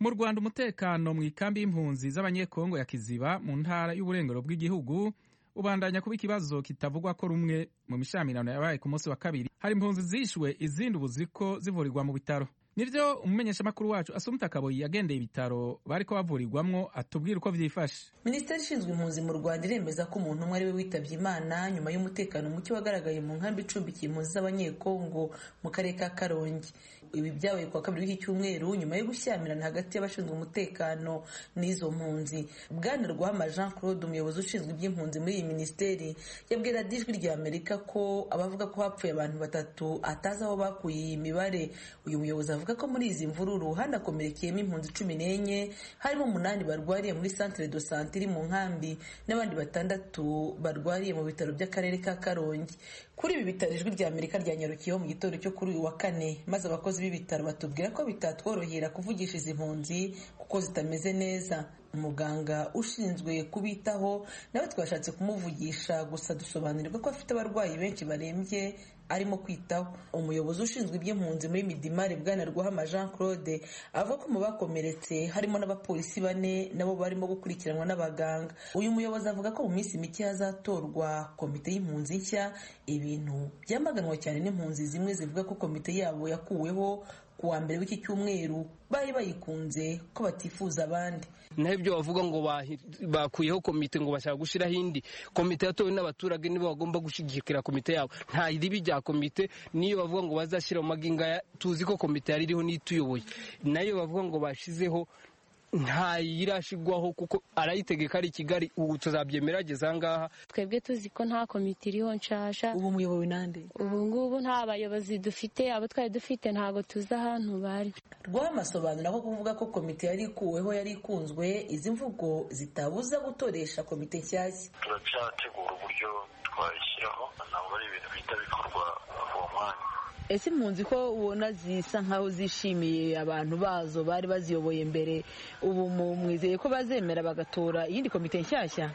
mu rwanda umutekano mu ikambi y'impunzi z'abanyekongo ya kiziba mu ntara y'uburengero bw'igihugu ubandanya kuba ikibazo kitavugwa ko rumwe mu mishamirano yabaye ku munsi wa kabiri hari impunzi zishwe izindi ubu ziriko zivurirwa mu bitaro nibyo umumenyeshamakuru wacu asumta kaboyi yagendeye ibitaro bariko bavurirwamwo atubwira uko vyifashe minisiteri ishinzwe impunzi mu rwanda iremeza ko umuntu umwe ari we witabye imana nyuma y'umutekano muke wagaragaye mu nkambi icumbikiye impunzi z'abanyekongo mu karere ka karongi ibi byabaye kuwa kabiri w'iki cyumweru nyuma yo gushyamirana hagati y'abashinzwe umutekano n'izo mpunzi bwana rwama jean claude umuyobozi ushinzwe iby'impunzi muri iyi minisiteri yabwira dijwi rya amerika ko abavuga ko hapfuye abantu batatu atazi aho bakuye iyi mibare uyu muyobozi avuga ko muri izi mvururu hanakomerekeyemo impunzi cumi n'enye harimo umunani barwariye muri centre de sante iri mu nkambi n'abandi batandatu barwariye mu bitaro by'akarere ka karongi kuri ibi bitaro ijwi rya amerika ryanyarukiyeho mu gitondo cyo kuri uyu wa kane maze abakozi b'ibitaro batubwira ko bitatworohera kuvugisha izi mpunzi kuko zitameze neza umuganga ushinzwe kubitaho nawe twashatse kumuvugisha gusa dusobanurirwa ko afite abarwayi benshi barembye arimo kwitaho umuyobozi ushinzwe iby'impunzi muri midimari bwana rwahama jean claude avuga ko mu bakomeretse harimo n'abapolisi bane nabo barimo gukurikiranwa n'abaganga uyu muyobozi avuga ko mu minsi mike hazatorwa komite y'impunzi nshya ibintu byamaganwa cyane n'impunzi zimwe zivuga ko komite yabo yakuweho ku wa mbere w'iki cyumweru bari bayikunze ko batifuza abandi naho ibyo bavuga ngo bakuyeho komite ngo bashaka gushyiraho indi komite yatowe n'abaturage nibo bagomba gushyigikira komite yabo nta ribi rya komite niyo bavuga ngo bazashyira mu maginga tuzi ko komite yari iriho n'ituyoboye nayo bavuga ngo bashyizeho ntayirashigwaho kuko arayitegeka ari i kigali ubu tuzabyemera ageze ahangaha twebwe tuzi ko nta komite iriho nshasha ubu muyobowe nande ubu ngubu nta bayobozi dufite abo twari dufite ntabwo tuzi ahantu bari rwamasobanura ko kuvuga ko komite yari ikuweho yari ikunzwe izi mvugo zitabuza gutoresha komite nshyashya turacyategura uburyo twayishyiraho ntabwo ari ibintu bihita bikorwa uwo mwanya ese impunzi ko ubona zisa nkaho zishimiye abantu bazo bari baziyoboye mbere ubu mwizeye ko bazemera bagatora iyindi komite nshyashya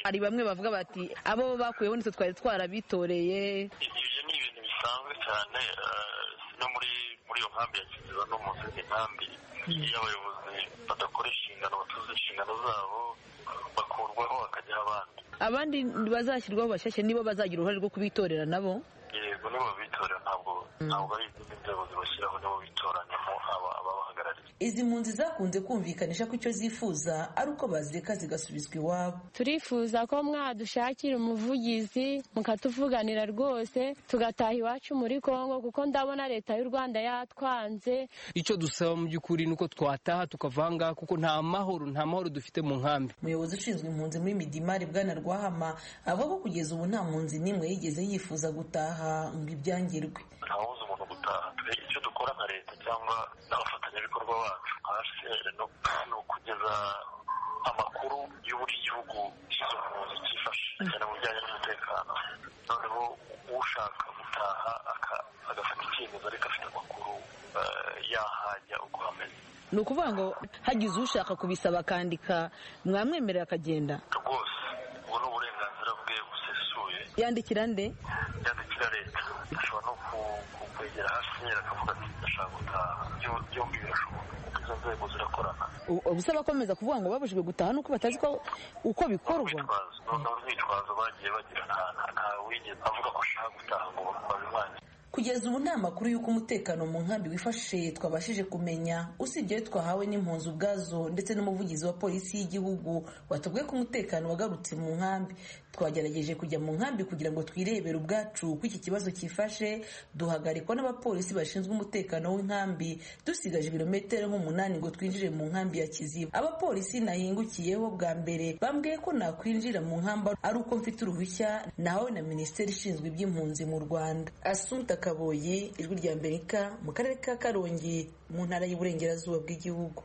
hari bamwe bavuga bati abo bakuyeho nitwe twari twarabitoreye ibyo ni ibintu bisanzwe cyane no muri muri iyo nkambi ya kiziba no mu zindi nkambi iyo abayobozi badakora inshingano batuze inshingano zabo bakurwaho bakajyaho abandi abandi bazashyirwaho bashyashya nibo bazagira uruhare rwo kubitorera nabo yego nibo bitora ntabwo ntabwo ari izindi nzego zibashyiraho nibo bitoranyamo ababahagarariye izi mpunzi zakunze kumvikanisha ko icyo zifuza ari uko bazireka zigasubizwa iwabo turifuza ko mwadushakira umuvugizi mukatuvuganira rwose tugataha iwacu muri kongo kuko ndabona leta y'u rwanda yatwanze icyo dusaba mu by'ukuri ni uko twataha tukava aha ngaha kuko nta mahoro nta mahoro dufite mu nkambi umuyobozi ushinzwe impunzi muri midimari bwana rwahama avuga ko kugeza ubu nta mpunzi n'imwe yigeze yifuza gutaha ngo ibyangirwe ntabuze umuntu gutaha icyo dukora nka leta cyangwa n'abafatanyabikorwa bacu hasi ni ukugeza amakuru y'uburyo igihugu cy'izo mpunzi cyifashe cyane mu bijyanye n'umutekano noneho ushaka gutaha agafata icyemezo ariko afite amakuru yahajya uko hameze ni ukuvuga ngo hagize ushaka kubisaba akandika mwamwemerera akagenda rwose ubu ni uburenganzira bwe busesuye yandikira nde yandikira leta ashobora no kwegera hasi akavuga ati ndashaka gutaha byombi birashoboka izo nzego zirakorana ubusa bakomeza kuvuga ngo babujijwe gutaha nuko batazi ko uko bikorwa ni urwitwazo bagiye bagirana nta wigeze avuga ko ashaka gutaha ngo babimwanye kugeza ubu nta makuru y'uko umutekano mu nkambi wifashe twabashije kumenya usibye twahawe n'impunzi ubwazo ndetse n'umuvugizi wa polisi y'igihugu watubwiye ko umutekano wagarutse mu nkambi twagerageje kujya mu nkambi kugira ngo twirebere ubwacu ko iki kibazo cyifashe duhagarikwa n'abapolisi bashinzwe umutekano w'inkambi dusigaje ibirometero nk'umunani ngo twinjire mu nkambi ya kiziba abapolisi nahingukiyeho bwa mbere bambwiye ko nakwinjira mu nkambi ari uko mfite uruhushya nahawe na minisiteri ishinzwe iby'impunzi mu rwanda asumta kaboyi ijwi rya amerika mu karere ka karongi mu ntara y'iburengerazuba bw'igihugu